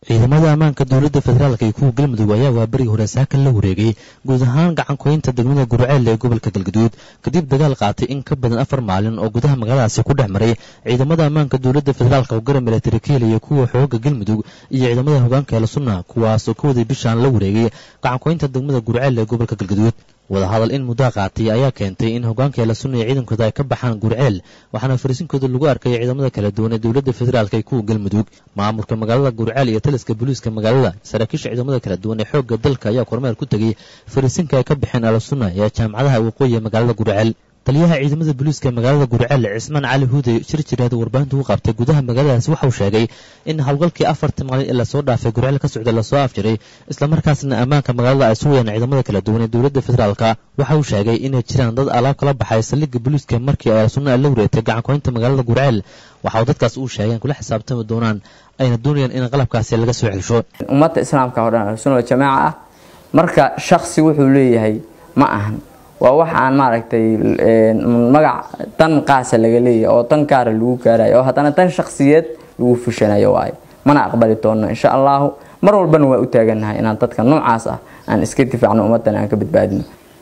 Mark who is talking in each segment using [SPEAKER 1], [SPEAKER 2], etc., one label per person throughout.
[SPEAKER 1] ciidamada ammaanka dowladda federaalk iyo kuwa galmudug ayaa waa berigii hore saakan la wareegay guud ahaan gacankoynta degmada gurceel ee gobolka galgaduud kadib dagaal qaatay in ka badan afar maalin oo gudaha magaaladaasi ku dhex maray ciidamada ammaanka dowladda federaalk oo gara milatari ka helaya kuwa xooga galmudug iyo ciidamada hogaanka eela sunna kuwaasoo ka waday bishaan la wareegay gacankoynta degmada gurceel ee gobolka galgaduud wadahadal in muddaa qaatay ayaa keentay in hogaanka eela sunna iyo ciidankooda ay ka baxaan gurceel waxaana fariisinkooda lagu arkay ciidamada kala duwan ee dowladda federaalk ee kuwa galmudug maamulka magaalada gurceel iyo taliska booliiska magaalada saraakiisha ciidamada kala duwan ee xoogga dalka ayaa kormeer ku tegey fariisinka ay ka baxeen eela sunna ee jaamacadaha waqooyi ee magaalada gurceel taliyaha ciidamada booliiska magaalada gurceel cismaan cali huudey shir jiraada warbaahinta u qabtay gudaha magaaladaasi waxauu sheegay in howlgalkii afartii maalin ee lasoo dhaafay gurceel ka socda lasoo afjiray islamarkaasna ammaanka magaalada ay sugayaan ciidamada kala duwan ee dowladda federaalka waxa uu sheegay inay jiraan dad alaab kala baxay saldhigga booliiska markii ay sunna la wareegtay gacankoynta magaalada gurceel waxa uu dadkaas uu sheegeen kula xisaabtami doonaan ayna doonayaan in qalabkaasi laga soo celsho
[SPEAKER 2] ummadda islaamka oo dhan ahlusunna jamaaca ah marka shaksi wuxuu leeyahay ma ahan waa wax aan maaragtay magac dan qaasa laga leeyahay oo dan gaara lagu gaarayo oo haddana dan shaksiyeed lagu fushanayo waayo mana aqbali doonno insha allahu mar walbana waa u taagannahay inaan dadka noocaas ah aan iska difaacno ummaddan aan ka badbaadino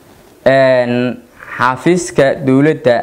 [SPEAKER 2] xaafiiska dowladda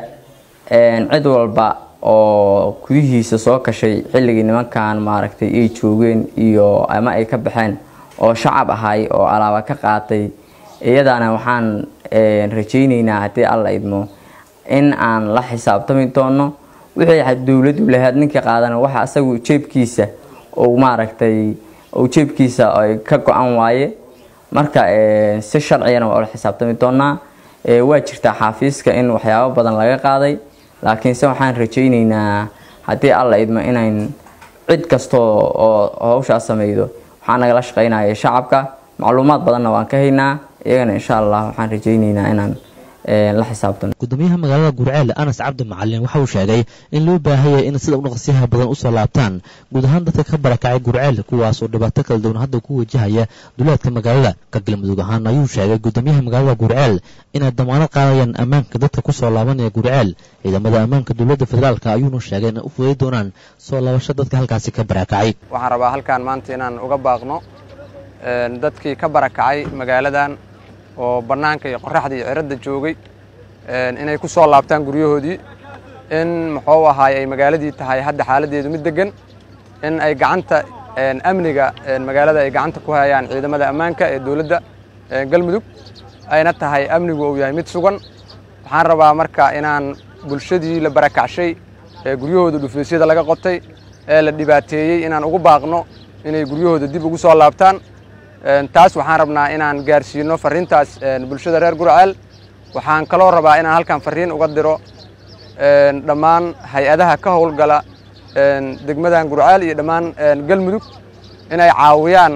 [SPEAKER 2] cid walba oo gudihiisa soo kashay xilligii nimankan maaragtay ay joogeen iyo ama ay ka baxeen oo shacab ahay oo alaaba ka qaatay iyadaana waxaan rajayneynaa haddii alla idmo in aan la xisaabtami doono wixii dowladu lahayd ninka qaadana waxa asagu jeebkiisa uu maaragtay uu jeebkiisa ka go-an waaye marka si sharcigana waa ula xisaabtami doonaa waa jirtaa xaafiiska in waxyaabo badan laga qaaday laakiinse waxaan rajayneynaa haddii alla idmo inayn cid kastoo oo hawshaas sameydo waxaa nagala shaqeynaya shacabka macluumaad badanna waan ka haynaa iyagana insha allah waxaan rajayneynaa inaan la xisaabtano
[SPEAKER 1] gudoomiyaha magaalada gurceel anas cabdi macalin waxa uu sheegay in loo baahanyay in sida udhaqsiyaha badan usoo laabtaan guud ahaan dadka ka barakacay gurceel kuwaas oo dhibaato kala duwan hadda ku wajahaya duleedka magaalada ka galmudug ahaan ayuu sheegay gudoomiyaha magaalada gurceel inay damaanad qaadayaan ammaanka dadka kusoo laabanaya gurceel ciidamada ammaanka dowladda federaalk ayuuna sheegay inay u fuday doonaan soo laabasho dadka halkaasi ka barakacay
[SPEAKER 3] waxaan rabaa halkaan maanta inaan uga baaqno dadkii ka barakacay magaaladan oo bannaanka iyo qoraxda iyo ciradda joogay inay ku soo laabtaan guryahoodii in muxuu ahaay ay magaaladii tahay hadda xaaladdeedu mid deggan in ay gacanta amniga magaalada ay gacanta ku hayaan ciidamada ammaanka ee dowladda galmudug ayna tahay amnigu uu yahay mid sugan waxaan rabaa marka inaan bulshadii la barakacshay ee guryahooda dhufaysyada laga qotay ee la dhibaateeyey inaan ugu baaqno inay guryahooda dib ugu soo laabtaan taas waxaan rabnaa inaan gaarsiino farriintaas bulshada reer gurceel waxaan kaloo rabaa inaan halkan farriin uga diro dhammaan hay-adaha ka howlgala degmadan gurceel iyo dhammaan galmudug inay caawiyaan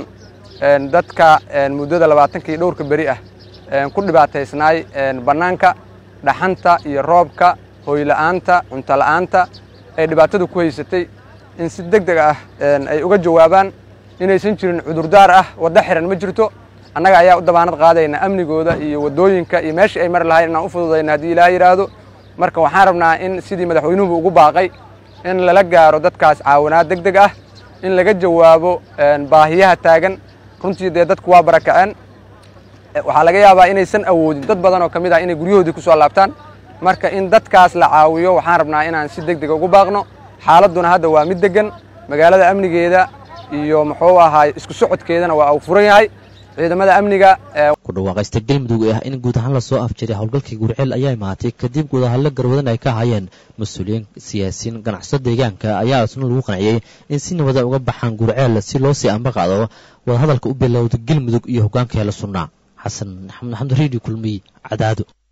[SPEAKER 3] dadka muddada labaatankii dhowrka beri ah ku dhibaataysnaay bannaanka dhaxanta iyo roobka hoyla'aanta cuntola'aanta ay dhibaatadu ku haysatay in si deg deg ah ay uga jawaabaan inaysan jirin cudurdaar ah waddo xiran ma jirto annaga ayaa u dabaanad qaadayna amnigooda iyo waddooyinka iyo meeshii ay mari lahayn inaan u fududayna haddii ilaaha yidhaahdo marka waxaan rabnaa in sidii madaxweynuhu ugu baaqay in lala gaaro dadkaas caawinaad deg deg ah in laga jawaabo baahiyaha taagan runtii dee dadku waa barakaceen waxaa laga yaabaa inaysan awoodin dad badan oo ka mid ah inay guryahoodii ku soo laabtaan marka in dadkaas la caawiyo waxaan rabnaa inaan si deg dega ugu baaqno xaaladduna hadda waa mid deggan magaalada amnigeeda iyo muxuu ahaay isku socodkeedana waa uu furan yahay ciidamada amniga
[SPEAKER 1] ku dhawaaqaysta galmudug ah in guud ahaan lasoo afjiray howlgalkii gurceel ayaa imaatay kadib guudahadlo garwadan ay ka hayeen mas-uuliyiin siyaasiyiin ganacsato deegaanka ayaa isna lagu qanciyey in si nabada uga baxaan gurceel si loo sii amba qaado wadahadalka u bilowda galmudug iyo hogaanka heela sunnaa xasan maxamed axmed redio kulmiy cadaado